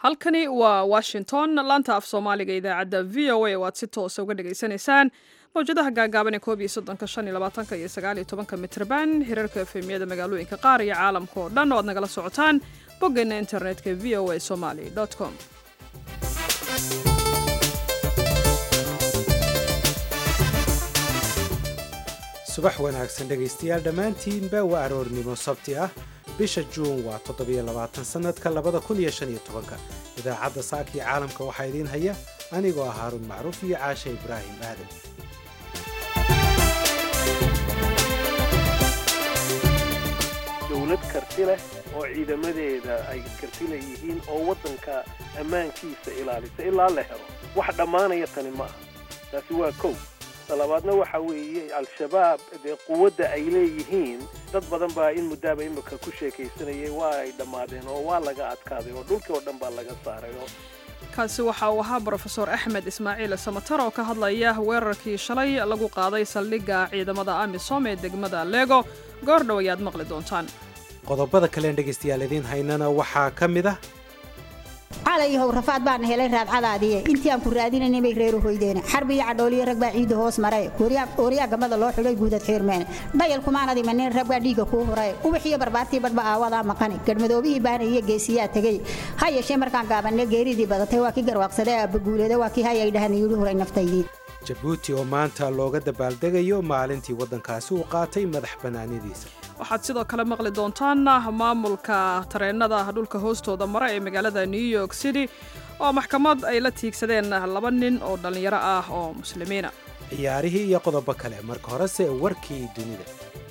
halkani waa washington laanta af soomaaliga idaacadda v o a oo aad si toosa uga dhagaysanaysaan mawjadaha gaagaaban ee koob iyo soddonka shan iyo labaatanka iyo sagaal iyo tobanka mitrban hirarka efemiyada magaalooyinka qaar iyo caalamka oo dhan oo aad nagala socotaan boggeena internetka v o a somali com subax wanaagsan dhegaystayaal dhammaantiinba waa aroornimo sabti ah bisha juun waa toddobiyo labaatan sannadka labada kun iyo shan iyo tobanka idaacadda saakii caalamka waxaa idiin haya anigoo ah haaruun macruuf iyo caashe ibraahim aadan dowlad karti leh oo ciidamadeeda ay karti leeyihiin oo waddanka ammaankiisa ilaalisa ilaa la helo wax dhammaanaya tani ma aha taasi waa kow talabaadna waxa weeye al-shabaab dee quwadda ay leeyihiin dad badan baa in muddaaba imika ku sheekaysanayay waa ay dhammaadeen oo waa laga adkaaday oo dhulkii oo dhan baa laga saaray oo kaasi waxa uu ahaa brofesor axmed ismaaciil samatar oo ka hadlaya weerarkii shalay lagu qaaday saldhigga ciidamada amisom ee degmada lego goor dhow ayaad maqli doontaan qodobada kaleen dhegaystayaal idiin haynana waxaa ka mid ah calayhow rafaad baana helay raadcadaadiye intii aan ku raadinayna bay reeru hoydeen xarbi iyo cadhooliyo rag baa ciidda hoos maray ooriyaa gamada loo xidhay guudad xiirmeen dhayal kumaanad imanin rag baa dhiigga kuu huray ubaxiyo barbaartii badhba aawadaa maqani gadhmadoobihii baana iyo geesiyaa tegey ha yeeshee markaan gaabanne geeridii badatay waa kii garwaaqsadee aabbaguulada waa kii hayay dhahan yidhi huray naftaydii jabuuti oo maanta looga dabaaldegayo maalintii waddankaasi uu qaatay madax bannaanidiisa waxaad sidoo kale maqli doontaan maamulka tareennada dhulka hoostooda mara ee magaalada new york city oo maxkamad ay la tiigsadeen laba nin oo dhallinyaro ah oo muslimiina ciyaarihii iyo qodobo kale marka horese warkii dunida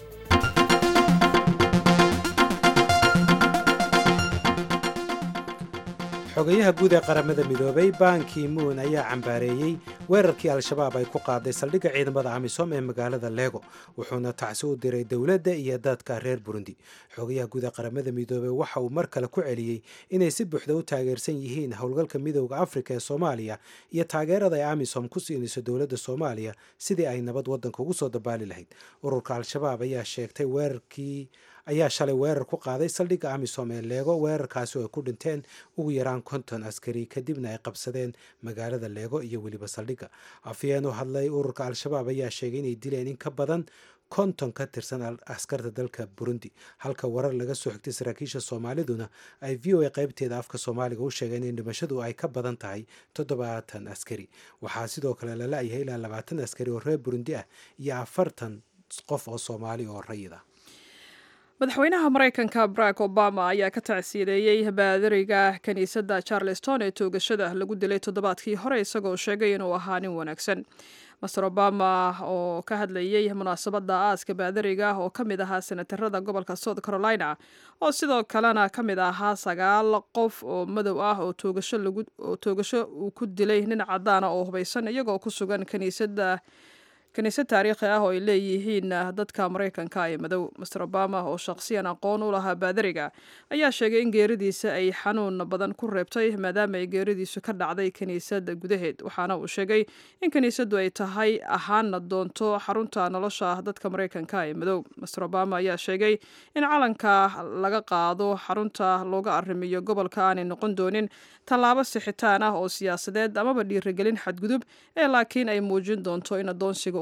xogayaha guud ee qaramada midoobay banki moon ayaa cambaareeyey weerarkii al-shabaab ay ku qaaday saldhigga ciidamada amisom ee magaalada lego wuxuuna tacsi u diray dowladda iyo dadka reer burundi xogayaha guud ee qaramada midoobey waxa uu mar kale ku celiyey inay si buuxda u taageersan yihiin howlgalka midooda afrika ee soomaaliya iyo taageerada ay amisom ku siinayso dowladda soomaaliya sidii ay nabad waddanka ugu soo dabaali lahayd ururka al-shabaab ayaa sheegtay weerarkii ayaa shalay weerar ku qaaday saldhigga amisom ee leego weerarkaasi oo ay ku dhinteen ugu yaraan konton askari kadibna ay qabsadeen magaalada leego iyo weliba saldhigga afyeen u hadlay ururka al-shabaab ayaa sheegay inay dileen in ka badan konton ka tirsan askarta dalka burundi halka warar laga soo xigtay saraakiisha soomaaliduna ay v o a qaybteeda afka soomaaliga u sheegeen in dhimashadu ay ka badan tahay toddobaatan askari waxaa sidoo kale la la-yahay ilaa labaatan askari oo reer burundi ah iyo afartan qof oo soomaali oo rayid ah madaxweynaha maraykanka barack obama ayaa ka tacsiideeyey baadariga kiniisadda charleston ee toogashada lagu dilay toddobaadkii hore isagoo sheegay inuu ahaa nin wanaagsan master obama oo ka hadlayey munaasabadda aaska baadariga oo ka mid ahaa senatarada gobolka south carolina oo sidoo kalena ka mid ahaa sagaal qof oo madow ah oo toogasho uu ku dilay nin cadaana oo hubaysan iyagoo ku sugan kiniisadda kiniisad taariikhi ah oo ay leeyihiin dadka maraykanka ee madow master obama oo shaqsiyan aqoon u lahaa baadariga ayaa sheegay in geeridiisa ay xanuun badan ku reebtay maadaama ay geeridiisu ka dhacday kiniisad gudaheed waxaana uu sheegay in kiniisaddu ay tahay ahaana doonto xarunta nolosha dadka maraykanka ee madow master obama ayaa sheegay in calanka laga qaado xarunta looga arrimiyo gobolka aanay noqon doonin tallaabo sixitaan ah oo siyaasadeed amaba dhiirigelin xadgudub ee laakiin ay muujin doonto in adoonsiga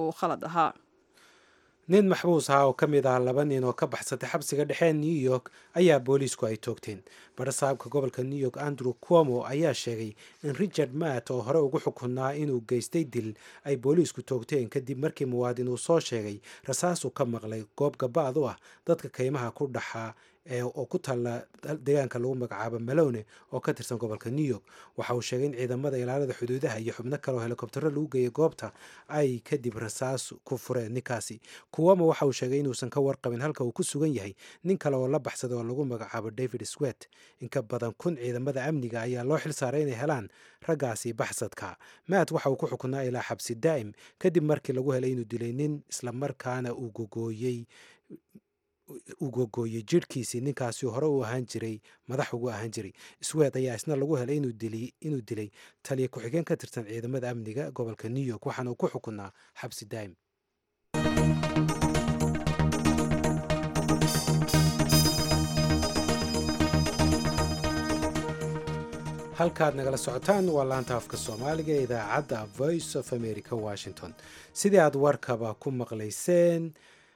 nin maxbuus ahaa oo ka mid ah laba nin oo ka baxsatay xabsiga dhexe new york ayaa booliisku ay toogteen barasaabka gobolka new york andrew cuomo ayaa sheegay in richard matt oo hore ugu xukunaa inuu geystay dil ay booliisku toogteen kadib markii muwaadin uu soo sheegay rasaasuu ka maqlay goob gabaad u ah dadka kaymaha ku dhaxaa oo ku taalla deegaanka lagu magacaabo malone oo ka tirsan gobolka new york waxa uu sheegay in ciidamada ilaalada xuduudaha iyo xubno kale oo helikobtaro lagu geeyay goobta ay kadib rasaas ku fureen ninkaasi kuwama waxa uu sheegay inuusan ka warqabin halka uu ku sugan yahay nin kale oo la baxsaday oo lagu magacaabo david swet in ka badan kun ciidamada amniga ayaa loo xil saaray inay helaan raggaasi baxsadka maat waxa uu ku xukunaa ilaa xabsi daa'im kadib markii lagu helay inuu dilay nin islamarkaana uu gogooyey uu gogooyey jidhkiisii ninkaasi hore uu ahaan jiray madax ugu ahaan jiray swed ayaa isna lagu helay inuu dilay taliya ku-xigeen ka tirsan ciidamada amniga gobolka new york waxaana uu ku xukunaa xabsi daa'im halkaad nagala socotaan waa laanta afka soomaaliga ee idaacadda voice of america washington sidii aad warkaba ku maqlayseen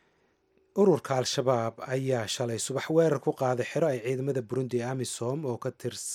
ururka al-shabaab ayaa shalay subax weerar ku qaaday xero ay ciidamada burundi ee amisom oo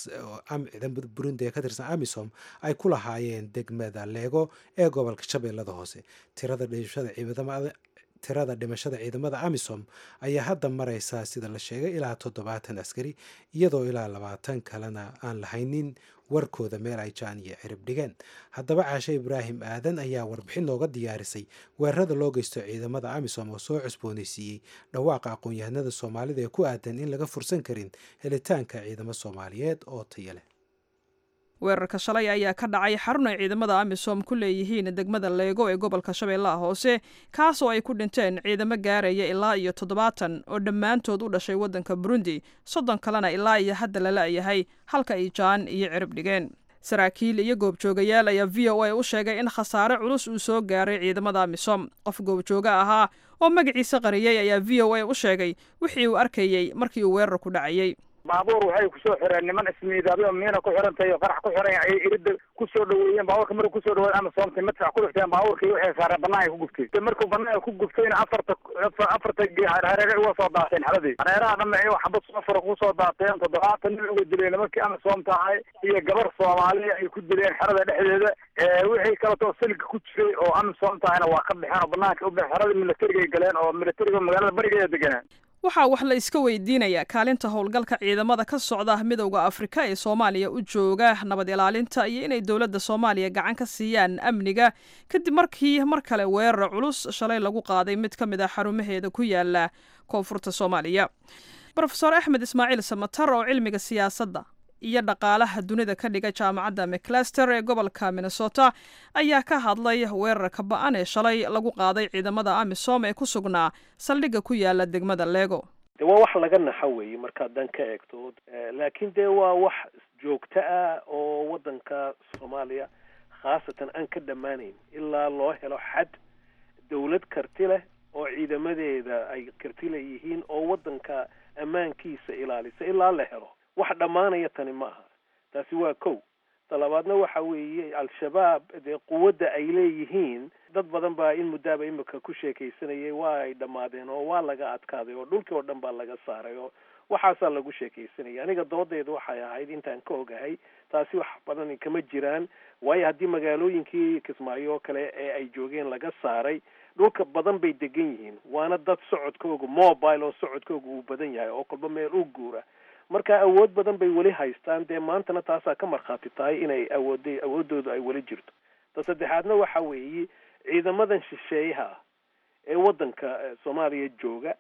ciidamada burundi ee ka tirsan amisom ay ku lahaayeen degmada leego ee gobolka shabeellada hoose tirada dhimashada ciidamada tirada dhimashada ciidamada amisom ayaa hadda mareysaa sida la sheegay ilaa toddobaatan askari iyadoo ilaa labaatan kalena aan lahaynin warkooda meel ay jaan iyo cirib dhigeen haddaba caashe ibraahim aadan ayaa warbixin nooga diyaarisay weerarada loo geysto ciidamada amisom oo soo cusbooneysiiyey dhawaaqa aqoon-yahanada soomaalida ee ku aadan in laga fursan karin helitaanka ciidamo soomaaliyeed oo taya leh weerarka shalay ayaa ka dhacay xarun ay ciidamada amisom ku leeyihiin degmada leego ee gobolka shabeellaha hoose kaasoo ay ku dhinteen ciidamo gaaraya ilaa iyo toddobaatan oo dhammaantood u dhashay waddanka burundi soddon kalena ilaa iyo hadda la la'yahay halka ay jaan iyo cirib dhigeen saraakiil iyo goobjoogayaal ayaa v o a u sheegay in khasaare culus uu soo gaaray ciidamada amisom qof goobjooga ahaa oo magaciisa qariyey ayaa v o a u sheegay wixii uu arkayey markii uu weerarku dhacayey baabuur waxay kusoo xireen niman ismiidaabyo miina ku xirantahay oo qarax ku xiran ay irida kusoo dhaweeyeen baabuurka markuu kusoo dhaweey ama soomtay madfac ku dhifteen baabuurkii waxay saareen banaanka ku guftay markuu banaanka ku guftayna afarta afarta hareere uga soo daateen xaladii hareeraha dhamaci xabad sofar kusoo daateen toddobaatan nin uga dileen nimankii ama soomta ahay iyo gabar soomaaliya ay ku dileen xerada dhexdeeda wixii kaleto silka ku jiray oo ama soomta ahayna waa ka baxeen oo banaanka u baxeen xerada milatariga ay galeen oo milatariga magaalada barigeeda deganaan waxaa wax la iska weydiinayaa kaalinta howlgalka ciidamada ka socda midowda afrika ee soomaaliya u jooga nabad ilaalinta iyo inay dowladda soomaaliya gacan ka siiyaan amniga kadib markii mar kale weerar culus shalay lagu qaaday mid ka mid a xarumaheeda ku yaala koonfurta soomaaliya rofeor axmed ismaaciil samatar oo cilmiga siyaasadda iyo dhaqaalaha dunida ka dhiga jaamacadda mclaster ee gobolka minnesota ayaa ka hadlay weerarka ba-an ee shalay lagu qaaday ciidamada amisom ee ku sugnaa saldhigga ku yaala degmada lego de waa wax laga naxa weeye markaad dan ka eegto laakiin dee waa wax joogto ah oo waddanka soomaaliya khaasatan aan ka dhammaanayn ilaa loo helo xad dawlad karti leh oo ciidamadeeda ay karti leeyihiin oo waddanka ammaankiisa ilaalisa ilaa la helo wax dhammaanaya tani ma aha taasi waa kow talabaadna waxa weeye al-shabaab dee quwadda ay leeyihiin dad badan baa in muddaaba imika ku sheekaysanayay waa ay dhammaadeen oo waa laga adkaaday oo dhulkii oo dhan baa laga saaray oo waxaasaa lagu sheekaysanaya aniga doodeedu waxay ahayd intaan ka ogahay taasi wax badan kama jiraan waayo haddii magaalooyinkii kismaayo oo kale ee ay joogeen laga saaray dhulka badan bay degan yihiin waana dad socodkooga mobile oo socodkooga uu badan yahay oo kolba meel u guura marka awood badan bay weli haystaan dee maantana taasaa ka markhaati tahay inay awooday awooddooda ay weli jirto ta saddexaadna waxa weeye ciidamadan shisheeyaha ee waddanka soomaaliya jooga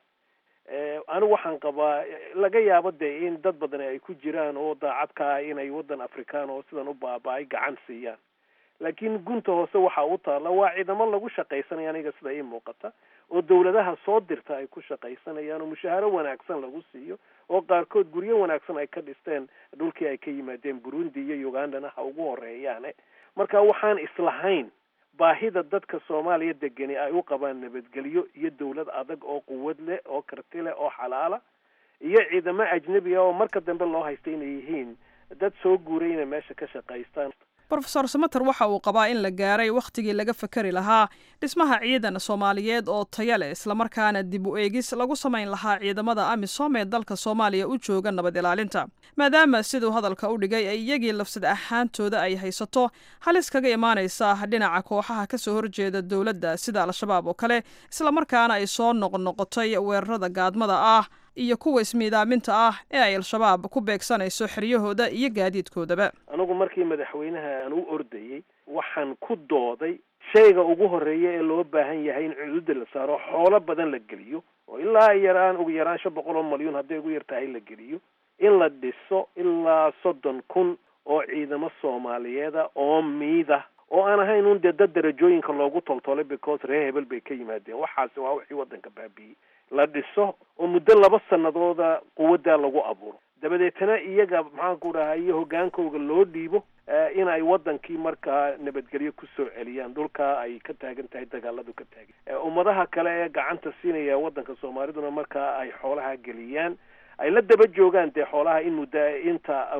anigu waxaan qabaa laga yaabo dee in dad badan ay ku jiraan oo daacadkaa inay waddan afrikaan oo sidan u baaba-ay gacan siiyaan laakiin gunta hoose waxa u taalla waa ciidamo lagu shaqaysanaya aniga sida ii muuqata oo dawladaha soo dirta ay ku shaqaysanayaan oo mushaaharo wanaagsan lagu siiyo oo qaarkood guryo wanaagsan ay ka dhisteen dhulkii ay ka yimaadeen burundi iyo ugandana ha ugu horeeyaane marka waxaan islahayn baahida dadka soomaaliya degani ay u qabaan nabadgelyo iyo dawlad adag oo quwad leh oo karti leh oo xalaala iyo ciidamo ajnebiga oo marka dambe loo haysta inay yihiin dad soo guuray inay meesha ka shaqaystaan rofeor samater waxa uu qabaa in la gaaray wakhtigii laga fakari lahaa dhismaha ciidan soomaaliyeed oo taya leh islamarkaana dib u eegis lagu samayn lahaa ciidamada amisom ee dalka soomaaliya u jooga nabad ilaalinta maadaama siduu hadalka u dhigay ay iyagii lafsad ahaantooda ay haysato halis kaga imaanaysa dhinaca kooxaha kasoo horjeeda dowladda sida al-shabaab oo kale islamarkaana ay soo noqnoqotay weerarada gaadmada ah iyo kuwa ismiidaaminta ah ee ay al-shabaab ku beegsanayso xeryahooda iyo gaadiidkoodaba anigu markii madaxweynaha aan u ordayey waxaan ku dooday shayga ugu horeeya ee loo baahan yahay in cududa la saaro xoolo badan la geliyo oo ilaa yaraan ugu yaraan shan boqol oo malyuun hadday ugu yar tahay la geliyo in la dhiso ilaa soddon kun oo ciidamo soomaaliyeeda oo miida oo aan ahayn un dee dad darajooyinka loogu toltolay because reer hebel bay ka yimaadeen waxaasi waa wixii waddanka baabi'iyey la dhiso oo muddo laba sanadooda quwaddaa lagu abuuro dabadeetana iyaga maxaanku dhahay iyo hoggaankooga loo dhiibo in ay waddankii markaa nabadgelyo kusoo celiyaan dhulkaa ay ka taagan tahay dagaaladu ka taagan ummadaha kale ee gacanta siinaya waddanka soomaaliduna markaa ay xoolaha geliyaan ay la daba joogaan dee xoolaha in muddo inta uu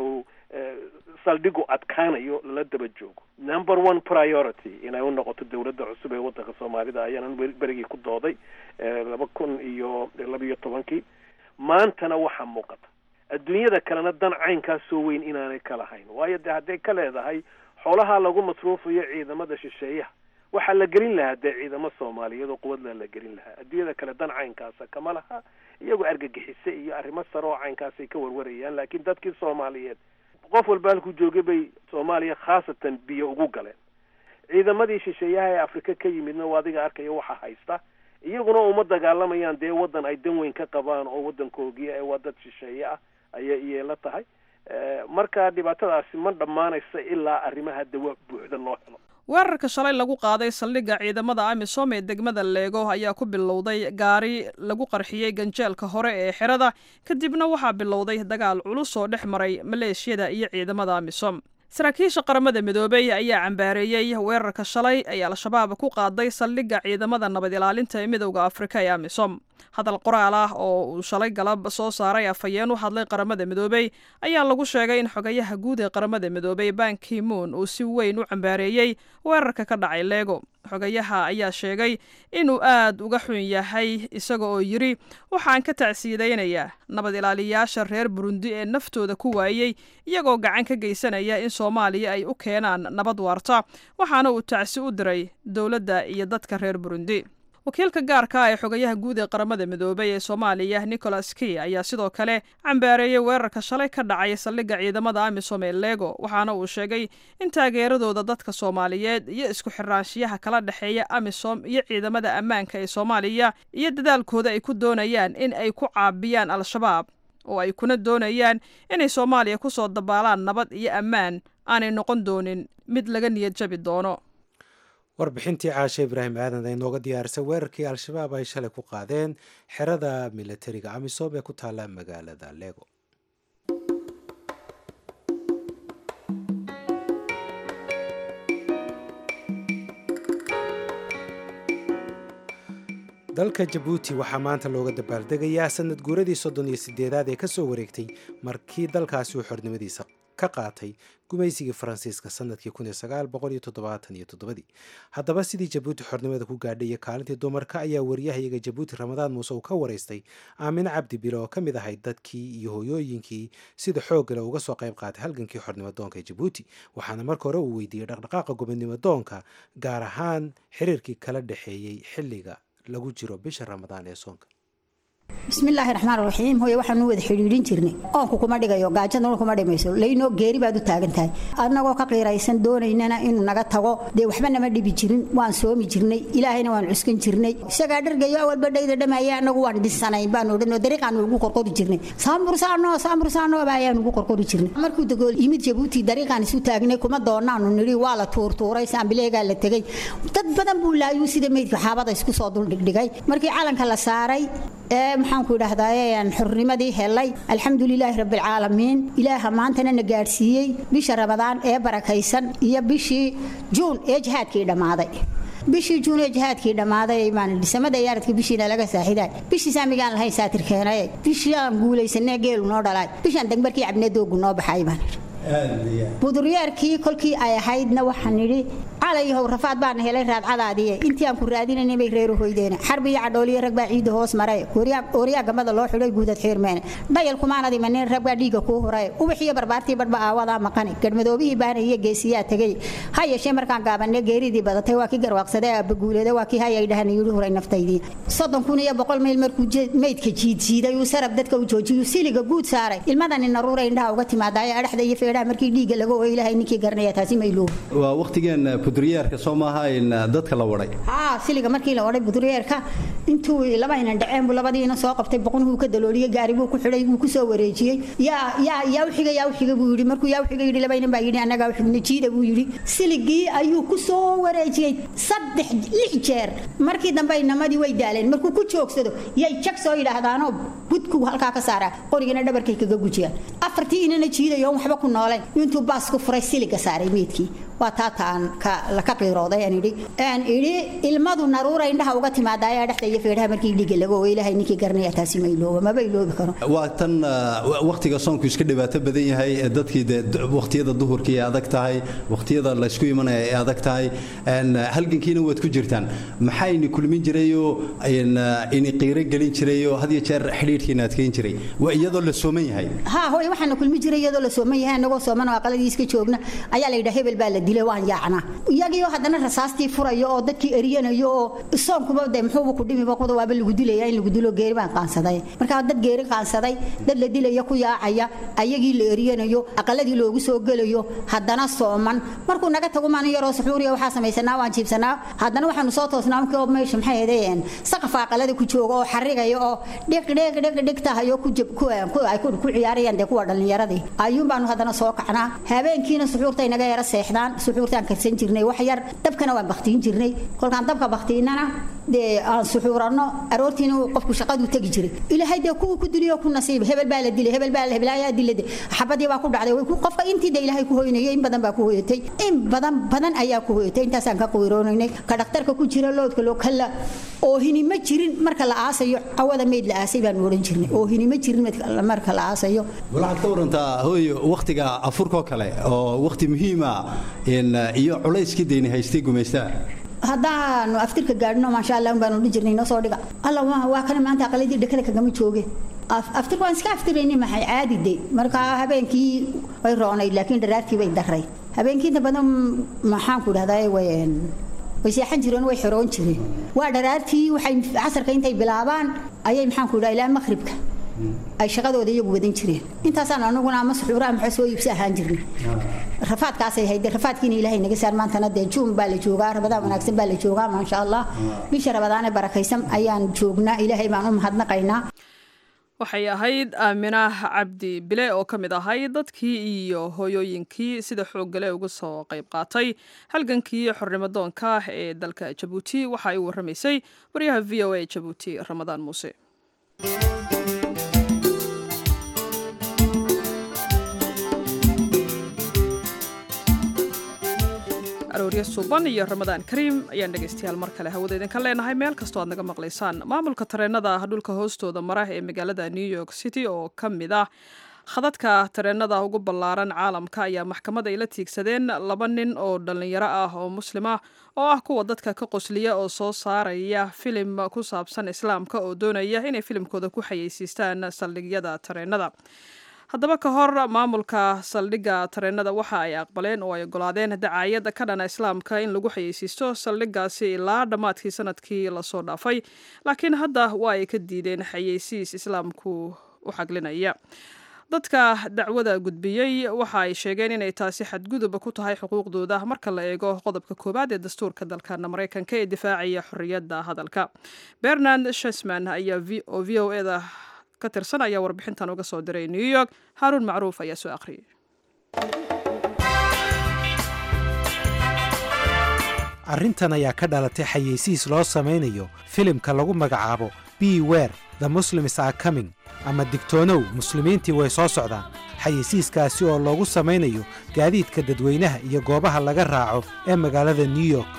saldhigu adkaanayo lala daba joogo number one priority inay u noqoto dawladda cusub ee waddanka soomaalida ayaanan berigii ku dooday laba kun iyo labiyo tobankii maantana waxaa muuqata adduunyada kalena dan caynkaas soo weyn inaanay ka lahayn waayo dee hadday ka leedahay xoolaha lagu masruufayo ciidamada shisheeyaha waxaa la gelin lahaa dee ciidamo soomaaliyeed oo quwadla la gelin lahaa adduunyada kale dan caynkaasa kama laha iyagoo argagixise iyo arrimo sare oo caynkaasay ka warwarayaan laakiin dadkii soomaaliyeed qof walba halkuu joogay bay soomaaliya khaasatan biyo ugu galeen ciidamadii shisheeyaha ee afrika ka yimidna waa adiga arkaya waxaa haysta iyaguna uma dagaalamayaan dee waddan ay dan weyn ka qabaan oo waddankoogiya ee waa dad shisheeye ah ayay iyeela tahay marka dhibaatadaasi ma dhammaanaysa ilaa arrimaha dawa buuxda loo helo weerarka shalay lagu qaaday saldhigga ciidamada amisom ee degmada leego ayaa ku bilowday gaari lagu qarxiyey ganjeelka hore ee xerada kadibna waxaa bilowday dagaal culus oo dhex maray maleeshiyada iyo ciidamada amisom saraakiisha qaramada midoobey ayaa cambaareeyey weerarka shalay ay al-shabaab ku qaaday saldhigga ciidamada nabad ilaalinta ee midowda afrika ee amisom hadal qoraal ah oo uu shalay galab soo saaray afhayeen u hadlay qaramada midoobey ayaa lagu sheegay in xogayaha guud ee qaramada midoobey banki moon uu si weyn u cambaareeyey weerarka ka dhacay leego xogayaha ayaa sheegay inuu aad uga xun yahay isaga oo yidhi waxaan ka tacsiidaynayaa nabad ilaaliyayaasha reer burundi ee naftooda ku waayey iyagoo gacan ka geysanaya in soomaaliya ay u keenaan nabad waarta waxaana uu tacsi u diray dowladda iyo dadka reer burundi wakiilka gaarka ah ee xogayaha guud ee qaramada midoobey ee soomaaliya nicholas key ayaa sidoo kale cambaareeyey weerarka shalay ka dhacay saldhigga ciidamada amisom ee lego waxaana uu sheegay in taageeradooda dadka soomaaliyeed iyo isku xiraanshiyaha kala dhexeeya amisom iyo ciidamada ammaanka ee soomaaliya iyo dadaalkooda ay ku doonayaan in ay ku caabiyaan al-shabaab oo ay kuna doonayaan inay soomaaliya ku soo dabaalaan nabad iyo ammaan aanay noqon doonin mid laga niyad jabi doono warbixintii caashe ibraahim aadan ay nooga diyaarisay weerarkii al-shabaab ay shalay ku qaadeen xerada militariga amisom ee ku taalla magaalada lego dalka jabuuti waxaa maanta looga dabaaldegayaa sanad guuradii soddon iyo sideedaad ee kasoo wareegtay markii dalkaasi uu xornimadiisa ka qaatay gumaysigii faransiiska sanadkii kun iyo sagaal boqol iyo toddobaatan iyo toddobadii haddaba sidii jabuuti xornimada ku gaadhay iyo kaalintii dumarka ayaa wariyahayaga jabuuti ramadaan muuse uu ka waraystay aamine cabdi bile oo ka mid ahay dadkii iyo hooyooyinkii sida xooggale uga soo qayb qaatay halgankii xornimo doonka ee jabuuti waxaana marka hore uu weydiiyey dhaqdhaqaaqa gobonimo doonka gaar ahaan xiriirkii kala dhexeeyey xilliga lagu jiro bisha ramadaan ee soonka bismillaahi raxmaan raxiim hooye waxaanu wada xidhiidhin jirnay oonku kuma dhigayo gaajaduna kuma dhimayso laynoo geeri baad u taagan tahay annagoo ka qiiraysan doonaynana inuu naga tago dee waxba nama dhibi jirin waan soomi jirnay ilaahayna waan cuskan jirnay isagaa dhargayo awalba dhayda dhamaaye annagu waan dhisanayn baanu odhanoo dariiqaanu ugu qorqori jirnay saambursaano saambursaanooba ayaanu ugu qorqori jirnay markuu dagool yimid jabuuti dariiqaan isu taagnay kuma doonaanu nidhi waa la tuurtuuray saambileegaa la tegey dad badan buu laayuu sida meydka xaabada isku soo duldhigdhigay markii calanka la saaray ee maxaanku idhahdaa aan xornimadii helay alxamdulilaahi rabbilcaalamiin ilaaha maantana na gaadhsiiyey bisha ramadaan ee barakaysan iyo bishii juun ee jihaadkii dhammaaday bishii juun ee jihaadkii dhammaaday baan dhisamada yaaradka bishiina laga saaxiday bishii saamigaan lahayn saatir keenay bishii aan guulaysanee geelu noo dhalay bishaan degmarkii cabnee doogu noo baxay baan buduryeerkii kolkii ay ahaydna waxaan nidhi calayhow rafaad baana helay raadcadaadiye intii aan ku raadinayna bay reeru hoydeen xarbi iyo cadhooliyo rag baa ciidda hoos maray ooriyaa gamada loo xidhay guudad xiirmeen dhayal kumaanad imanin rag baa dhiigga kuu huray ubaxiyo barbaartii badhba aawadaa maqani gadhmadoobihii baana iyo geesiyaa tegey ha yeeshee markaan gaabanne geeridii badatay waa kii garwaaqsaday aabbaguuleeda waa kii hayay dhahan yidhi huray naftaydii soddon kun iyo boqol mayl markuu meydka jiidjiiday uu sarab dadka u joojiyuu siliga guud saaray ilmadani naruura indhaha uga timaadaayo adhaxda iyo feedhaha markii dhiigga laga ooyo ilaahay ninkii garanaya taasi mayluu waa waqtigeen budriyeerka soo maaha in dadka la waday haa siliga markii la waday budriyeerka intuu labaynan dhaceen buu labadiina soo qabtay boqonuhu ka dalooliyey gaari buu ku xidhay wuu ku soo wareejiyey yaa yaa yaa u xiga yaa u xiga buu yidhi markuu yaa u xiga yidhi labaynan baa yidhi annagaa u xigna jiida buu yidhi siligii ayuu ku soo wareejiyey saddex lix jeer markii dambe inamadii way daaleen markuu ku joogsado yay jag soo yidhaahdaanoo budku halkaa ka saaraa qorigana dhabarkay kaga gujiyaan afartii inana jiidayo waxba ku nooleen intuu baas ku furay siliga saaray meydkii waa taata aan ka qiirooday aan idhi aan idhi ilmadu naruura indhaha uga timaada ayaa dhexda iyo feedhaha markii dhiga laga oo ilaahay ninkii garanaya taasi ma ilooba maba iloobi karo waa tan wakhtiga soonku iska dhibaato badan yahay dadkii dee wakhtiyada duhurkii ay adag tahay wakhtiyada laysku imanaya ay adag tahay halgankiina waad ku jirtaan maxaa ini kulmin jirayoo ini qiiro gelin jirayoo had iyo jeer xidhiidhkiina adkeyn jiray waa iyadoo la sooman yahay ha hooy waxaana kulmi jiray iyadoo la sooman yahay anagoo sooman oo aqaladii iska joogna ayaa la yidhaa hebel baa la dilay waan yaacnaa iyagiioo haddana rasaastii furayo oo dadkii eriyanayo oo soonkuba dee muxuuba ku dhimiba kuda waaba lagu dilaya in lagu dilo geeri baan qaansaday markaa dad geeri qaansaday dad la dilaya ku yaacaya ayagii la eriyanayo aqaladii loogu soo gelayo haddana sooman markuu naga tago maalin yaroo suxuuriya waxaa samaysanaa waan jiibsanaa haddana waxaanu soo toosnaa markii oo meesha maxay ahaydeen saqafa aqalada ku jooga oo xarigaya oo dhiq dhiq dhiq dhiq tahayo ku jab ku ay ku ciyaarayaan dee kuwa dhallinyaradii ayuun baanu haddana soo kacnaa habeenkiina suxuurtay naga yara seexdaan suxuurtaan karsan jirnay wax yar dabkana waan baktiin jirnay kolkaan dabka baktiinana dee aan suxuuranno aroortiina qofku shaqadu tegi jiray ilaahay dee kuwii ku diliyo ku nasiib hebel baa la dilay hebel baa la hebelaayaa dilade xabadii baa ku dhacday qofka intii de ilaahay ku hoynayay in badan baa ku hoyatay in badan badan ayaa ku hoyatay intaasaan ka qiiroonaynay ka dhakhtarka ku jira loodka loo kala oohini ma jirin marka la aasayo cawada meyd la aasay baanu odhan jirnay oohini ma jirin marka la aasayo waxaad ka warantaa hooyo wakhtiga afurkoo kale oo wakhti muhiima iyo culayskii deyni haystay gumaystaa haddaanu aftirka gaadhno maasha allah baanu odhan jirnay noo soo dhiga alla waa kana maanta aqaladii dhakada kagama jooge aftirka waan iska aftirayni maxay caadi de markaa habeenkii way roonayd laakiin dharaartii bay daray habeenkii inta badan maxaan ku dhahdaa way way seexan jireen way xiroon jireen waa dharaartii waxay casarka intay bilaabaan ayay maxaan ku dhahaa ilaa maqribka ay shaqadooda iyagu wadan jireen intaasaan anaguna ama suxuura ama soo iibsi ahaan jirnay rafaadkaasay hayde rafaadkiina ilaahay naga saar maantana dee juun baa la joogaa rabadaan wanaagsan baa la joogaa maasha allah bisha rabadaane barakaysan ayaan joognaa ilaahay baan u mahadnaqaynaa waxay ahayd aaminah cabdi bile oo ka mid ahayd dadkii iyo hooyooyinkii sida xooggale uga soo qayb qaatay halgankii xornimodoonka ee dalka jabuuti waxa ay warramaysay waryaha v o a jabuuti ramadaan muuse aroorya suuban iyo ramadaan kariim ayaan dhegaystayaal mar kale hawada idinka leenahay meel kastoo aad naga maqlaysaan maamulka tareenada dhulka hoostooda mara ee magaalada new york city oo ka mid ah khadadka tareenada ugu ballaaran caalamka ayaa maxkamad ay la tiigsadeen laba nin oo dhallinyaro ah oo muslim ah oo ah kuwa dadka ka qosliya oo soo saaraya filim ku saabsan islaamka oo doonaya inay filimkooda ku xayeysiistaan saldhigyada tareenada haddaba ka hor maamulka saldhigga tareenada waxa ay aqbaleen oo ay ogolaadeen dacaayad ka dhana islaamka in lagu xayeysiisto saldhiggaasi ilaa dhammaadkii sanadkii lasoo dhaafay laakiin hadda waa ay ka diideen xayeysiis islaamku u xaglinaya dadka dacwada gudbiyey waxa ay sheegeen inay taasi xadgudub ku tahay xuquuqdooda marka la eego qodobka koowaad ee dastuurka dalkana maraykanka ee difaacaya xorriyadda hadalka bernard shesman ayaa oo v o eda ka tirsan ayaa warbixintan uga soo diray new york haaruun macruuf ayaa soo akhriyay arrintan ayaa ka dhalatay xayeysiis loo samaynayo filimka lagu magacaabo b wer the muslims are coming ama digtoonow muslimiintii way soo socdaan xayeysiiskaasi oo loogu samaynayo gaadiidka dadweynaha iyo goobaha laga raaco ee magaalada new york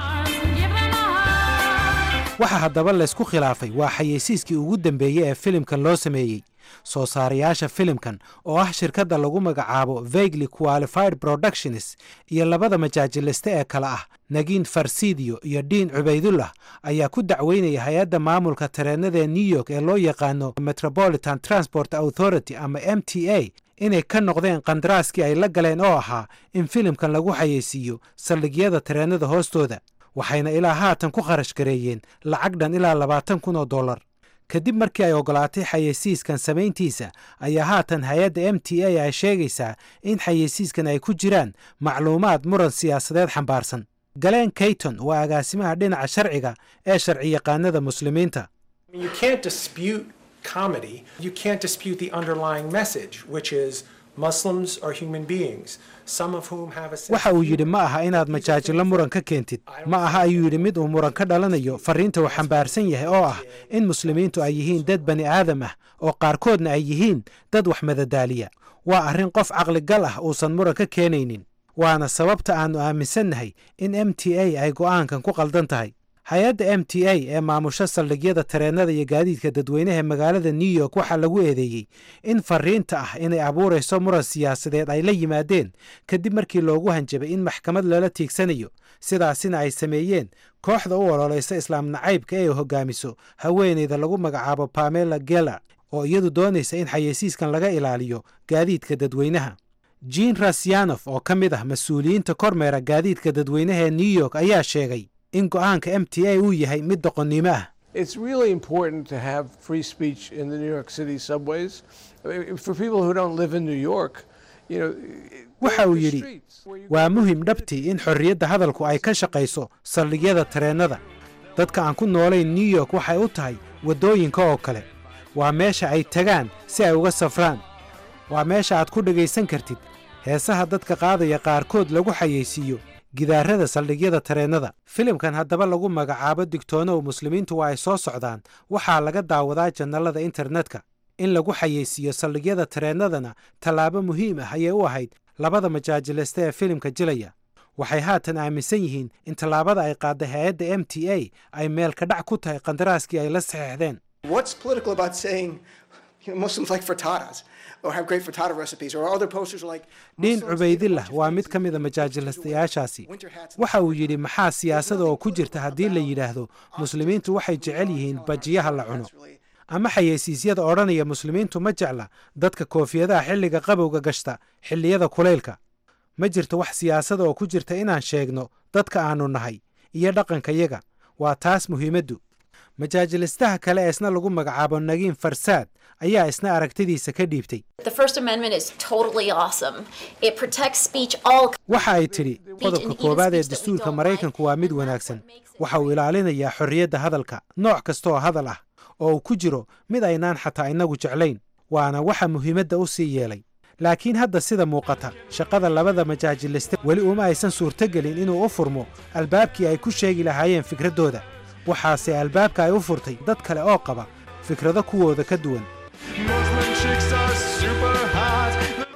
waxa haddaba laysku khilaafay waa xayeysiiskii ugu dambeeyey ee filimkan loo sameeyey soo saarayaasha filimkan oo ah shirkadda lagu magacaabo vaguely qualified productions iyo labada majaajiliste ee kale ah nagiin farsidiyo iyo diin cubaydullah ayaa ku dacweynaya hay-adda maamulka tareenada new york ee loo yaqaano metropolitan transport authority ama m t a inay ka noqdeen kandaraaskii ay la galeen oo ahaa in filimkan lagu xayeysiiyo saldhigyada tareenada hoostooda waxayna ilaa haatan ku kharash gareeyeen lacag dhan ilaa labaatan kun oo dollar kadib markii ay ogolaatay xayeysiiskan samayntiisa ayaa haatan hay-adda m t a ay sheegaysaa in xayeysiiskan ay ku jiraan macluumaad muran siyaasadeed xambaarsan galeen kayton waa agaasimaha dhinaca sharciga ee sharci yaqaanada muslimiinta waxa uu yidhi ma aha inaad majaajilo muran ka keentid ma aha ayuu yidhi mid uu muran ka dhalanayo fariinta uu xambaarsan yahay oo ah in muslimiintu ay yihiin dad bani aadam ah oo qaarkoodna ay yihiin dad wax madadaaliya waa arrin qof caqligal ah uusan muran ka keenaynin waana sababta aannu aaminsannahay in m t a ay go'aankan ku qaldan tahay hay-adda m t a ee maamusho saldhigyada tareennada iyo gaadiidka dadweynaha magaalada new york waxaa lagu eedeeyey in fariinta ah inay abuurayso muran siyaasadeed ay la yimaadeen kadib markii loogu hanjabay in maxkamad lala tiigsanayo sidaasina ay sameeyeen kooxda u ololaysa islaam nacaybka ee hoggaamiso haweeneyda lagu magacaabo pamela geller oo iyadu doonaysa in xayeysiiskan laga ilaaliyo gaadiidka dadweynaha jean rasyanov oo ka mid ah mas-uuliyiinta kormeera gaadiidka dadweynaha ee new york ayaa sheegay in go'aanka m t a uu yahay mid doqonnimo ah It's really important to have free speech in the New York City subways. I mean, For people who don't live in New York, you know, waxa uu the yidhi streets where you waa muhim dhabtii in xorriyadda hadalku ay ka shaqayso saldhigyada tareennada dadka aan ku noolayn new york waxay u tahay waddooyinka oo kale waa meesha ay tagaan si ay uga safraan waa meesha aad ku dhegaysan kartid heesaha dadka qaadaya qaarkood lagu xayeysiiyo gidaarada saldhigyada tareennada filimkan haddaba lagu magacaabo digtoonow muslimiintu waa ay soo socdaan waxaa laga daawadaa jannalada internetka in lagu xayeysiiyo saldhigyada tareennadana tallaabo muhiim ah ayay u ahayd labada majaajileysta ee filimka jilaya waxay haatan aaminsan yihiin in tallaabada ay qaadday hay-adda m t a ay meelka dhac ku tahay qandaraaskii ay la saxeexdeen What's political about saying you know, Muslims like frittatas or have great frittata recipes or other posters are like dhiin Muslims eat a cubaydillah bunch of waa things mid ka and mid a winter majaajilistayaashaasi hats and waxa uu yidhi maxaa siyaasada oo ku jirta haddii la yidhaahdo muslimiintu waxay jecel yihiin bajiyaha la cuno That's really ama xayeysiisyada odhanaya muslimiintu ma jecla dadka koofiyadaha xilliga qabowga gashta xilliyada kulaylka ma jirto wax siyaasada oo ku jirta inaan sheegno dadka aannu nahay iyo dhaqankayaga waa taas muhiimaddu majaajilistaha kale ee isna lagu magacaabo nagiin farsaad ayaa isna aragtidiisa ka dhiibtay The First Amendment is totally awesome. It protects speech all waxa ay tidhi qodobka koowaad ee dastuurka maraykanku waa mid wanaagsan waxa uu ilaalinayaa xorriyadda hadalka nooc kasta oo hadal ah oo uu ku jiro mid aynaan xataa innagu jeclayn waana waxa muhiimadda u sii yeelay laakiin hadda sida muuqata shaqada labada majaajiliste weli uma aysan suurtogelin inuu u furmo albaabkii ay ku sheegi lahaayeen fikraddooda waxaase albaabka ay u furtay dad kale oo qaba fikrado kuwooda ka duwan Muslim chicks are super hot.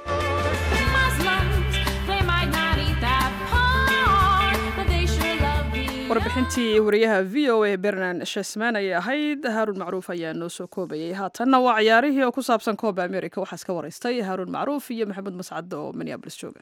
Muslims, they might not eat that pork, but they sure love me. warbixintii wariyaha v o a bernan shesman ayay ahayd haaruun macruuf ayaa noo soo koobayay haatanna waa ciyaarihii oo ku saabsan kooba america waxaa iska waraystay haaruun macruuf iyo maxamed mascad oo minneabolis jooga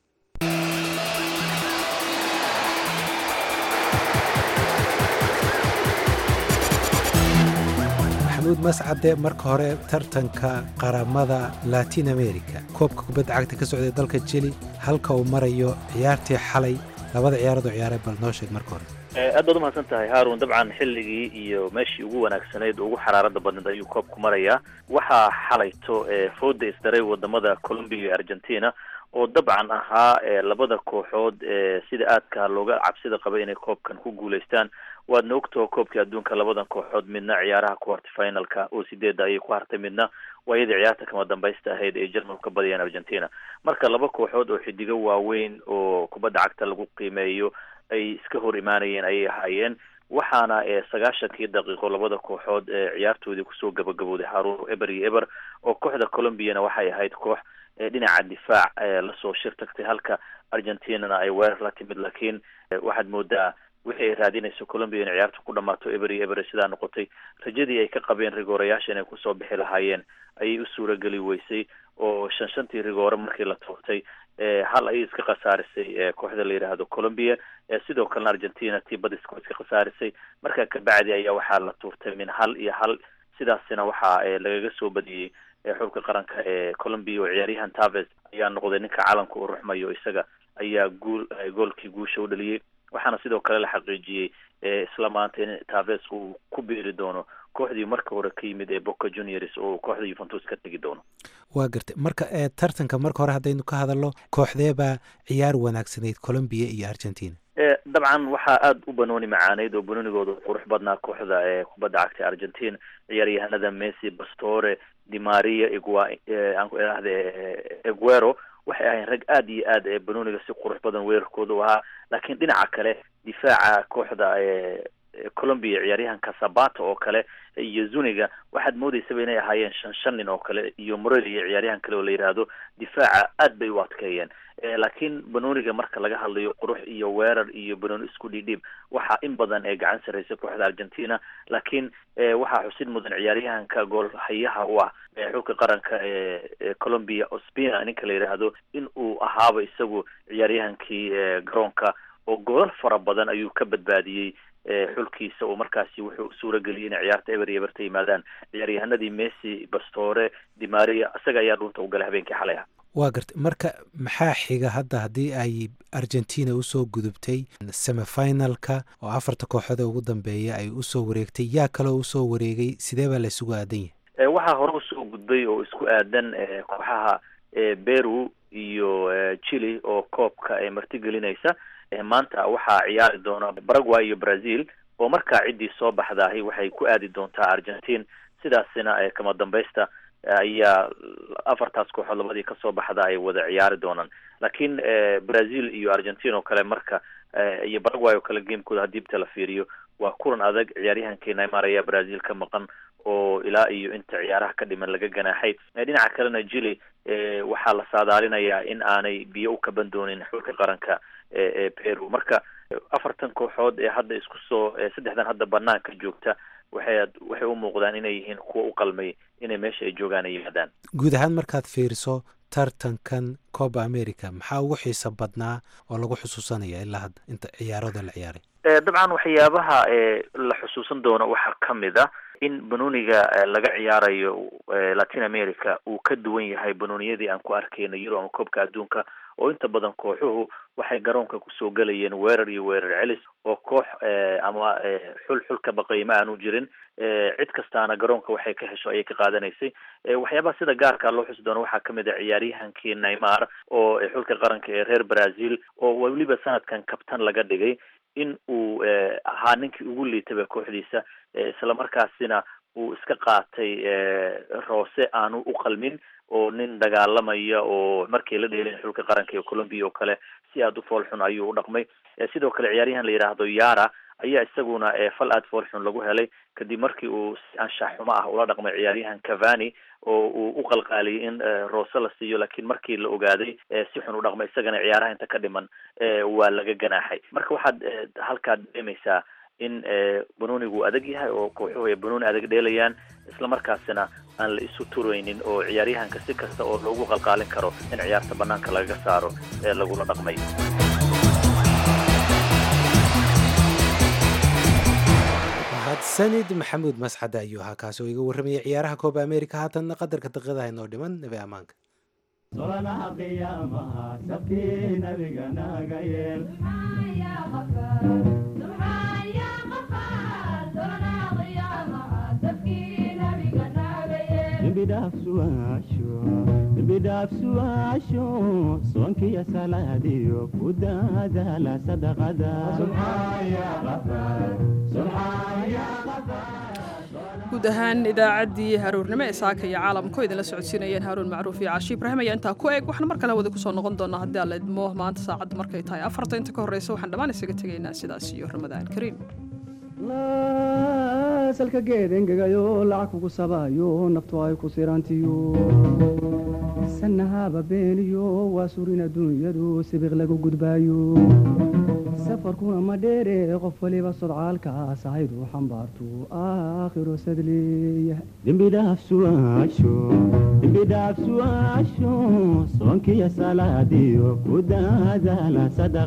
maxamuud mascade marka hore tartanka qaramada latin america koobka kubadda cagta ka socday dalka jili halka uu marayo ciyaartii xalay labada ciyaarood oo ciyaaray bal noo sheeg marka hore aad baad umahadsan tahay haarun dabcan xilligii iyo meeshii ugu wanaagsanayd ugu xaraarada badneed ayuu koobku marayaa waxaa xalayto fooda isdaray wadamada colombia iyo argentina oo dabcan ahaa labada kooxood sida aadka looga cabsida qabay inay koobkan ku guulaystaan waadna ogtaho koobkii adduunka labadan kooxood midna ciyaaraha quarter finalka oo sideedda ayay ku hartay midna waa iyadii ciyaarta kama dambaysta ahayd ay jarmalku ka badiyaan argentina marka laba kooxood oo xidigo waaweyn oo kubadda cagta lagu qiimeeyo ay iska hor imaanayeen ayay ahaayeen waxaana sagaashankii daqiiqo labada kooxood ciyaartoodii kusoo gabagabooday haruun eber iyo eber oo kooxda colombiana waxay ahayd koox dhinaca difaac lasoo shir tagtay halka argentinana ay weerar la timid laakiin waxaad moodaa wixii ay raadinayso colombia inay ciyaarta ku dhamaato eber iyo eber sidaa noqotay rajadii ay ka qabeen rigoorayaasha inay kusoo bixi lahaayeen ayay u suurageli weysay oo shan shantii rigoore markii la toogtay hal ayay iska khasaarisay kooxda la yidhaahdo colombia sidoo kalena argentina tii badiska iska khasaarisay markaa kabacdi ayaa waxaa la tuurtay min hal iyo hal sidaasina waxaa lagaga soo badiyey xulka qaranka ee colombia oo ciyaaryahan taves ayaa noqday ninka calanka u ruxmayo isaga ayaa guul goolkii guusha u dhaliyey waxaana sidoo kale la xaqiijiyey isla maanta in taves uu ku biiri doono kooxdii marka hore ka yimid ee boca juniors oo kooxda yuventus ka tegi doono waa gartay marka tartanka marka hore haddaynu ka hadalno kooxdeebaa ciyaar wanaagsanayd colombia iyo argentina dabcan waxaa aada u banooni macaaneyd oo banoonigooda qurux badnaa kooxda ee kubadda cagta argentina ciyaaryahanada messi bastore dimaria igua aan ku idhaahde eguero waxay ahayn rag aada iyo aad banooniga si qurux badan weerarkooda u ahaa laakiin dhinaca kale difaaca kooxda colombia ciyaaryahanka sabata oo kale iyo zuniga waxaad moodeysaba inay ahaayeen shan shan nin oo kale iyo morelia ciyaaryahan kale oo la yidhaahdo difaaca aad bay u adkeeyeen laakiin banooniga marka laga hadlayo qurux iyo weerar iyo banooni isku dhidhiib waxaa in badan ee gacan sarreysa kooxda argentina laakiin waxaa xusid mudan ciyaaryahanka goolhayaha u ah xulka qaranka ee colombia ospina ninka la yidhaahdo in uu ahaaba isagu ciyaaryahankii garoonka oo goolal fara badan ayuu ka badbaadiyey xulkiisa oo markaasi wuxuu suurageliyey inay ciyaarta eber iyo eberta yimaadaan ciyaaryahanadii messi bastore dimaria isaga ayaa dhunta u galay habeenkii xalay ah waa garta marka maxaa xiga hadda haddii ay argentina usoo gudubtay semifinalka oo afarta kooxood ugu dambeeya ay usoo wareegtay yaa kaloo usoo wareegay sidee baa la isugu aadan yahay waxaa hore usoo gudbay oo isku aadan kooxaha peru iyo chile oo koobka ee martigelinaysa maanta waxaa ciyaari doona paraguay iyo brazil oo markaa ciddii soo baxdaahi waxay ku aadi doontaa argentine sidaasina kama dambaysta ayaa afartaas kooxood labadii kasoo baxda ay wada ciyaari doonaan laakiin brazil iyo argentine oo kale marka iyo paraguay oo kale gamekooda haddii bta la fiiriyo waa kulan adag ciyaaryahankii neymar ayaa brazil ka maqan oo ilaa iyo inta ciyaaraha ka dhiman laga ganaaxay dhinaca kalena jili waxaa la saadaalinayaa in aanay biyo u kaban doonin xulka qaranka ee peru marka afartan kooxood ee hadda isku soo saddexdan hadda banaanka joogta waxay waxay u muuqdaan inay yihiin kuwa u qalmay inay meesha ay joogaan ay yimaadaan guud ahaan markaad fiiriso tartankan coba america maxaa ugu xiisa badnaa oo lagu xusuusanaya ilaa hadda inta ciyaarada la ciyaaray dabcan waxyaabaha la xusuusan doono waxaa ka mid a in banooniga laga ciyaarayo latin america uu ka duwan yahay banooniyadii aan ku arkayna euro ama koobka adduunka oo inta badan kooxuhu waxay garoonka kusoo gelayeen weerar iyo weerar celis oo koox ama xul xul ka baqay ma aanu jirin cid kastaana garoonka waxay ka hesho ayay ka qaadanaysay waxyaabaha sida gaarka loo xusi doono waxaa kamid a ciyaaryahankii neymar oo xulka qaranka ee reer brazil oo weliba sanadkan kabtan laga dhigay in uu ahaa ninkii ugu liitaba kooxdiisa islamarkaasina uu iska qaatay roose aanu u qalmin oo nin dagaalamaya oo markay la dheelin xulka qaranka ee colombia oo kale si aada u foolxun ayuu u dhaqmay sidoo kale ciyaaryahan la yidhaahdo yara ayaa isaguna fal aada foolxun lagu helay kadib markii uu si anshax xumo ah ula dhaqmay ciyaaryahan cavani oo uu u qalqaaliyay in roose la siiyo laakiin markii la ogaaday si xun u dhaqmay isagana ciyaaraha inta ka dhiman waa laga ganaaxay marka waxaad halkaad dareemaysaa in banoonigu adag yahay oo kooxuhu ay banooni adag dheelayaan islamarkaasina aan la isu turaynin oo ciyaaryahanka si kasta oo loogu qalqaalin karo in ciyaarta banaanka lagaga saaro ee lagula dhaqmay mahadsanid maxamuud masxada ayuu ahaa kaasi oo iga warramayay ciyaaraha kooba america haatanna qadarka daqiiqadaha inoo dhiman nabi ammaanka solanaha qiyaamaha sabkii nabiga naga yeel dembidhaafsuwaasho soonkiya salaadiyo ku daadaala guud ahaan idaacaddii haruurnimo ee saaka iyo caalamku idinla socodsiinayeen haaruun macruuf iyo caashi ibraahim ayaa intaa ku eg waxaan mar kale wada kusoo noqon doonaa haddii alla idmo maanta saacadda markay tahay afarta inta ka horreysa waxaan dhammaan isaga tegaynaa sidaas iyo ramadaan kariim salka geed engegayo lacag kugu sabaayo naftu ay ku sirantiyo sanahaba beeniyo waa surin adduunyadu sibiq lagu gudbaayo safarkuna ma dheere qof waliba sodcaalkaas ahaydu xambaartu aakhiro sadleeyahay dembidhaafsuwaasho soonkiya salaadiyo ku daadaala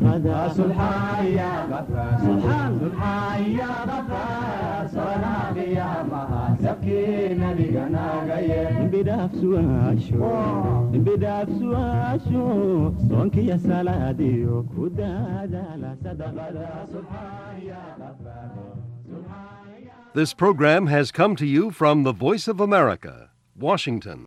dembidhaafsuwaasho soonkiya salaadiyo ku daadaala This program has come to you from the Voice of America, Washington.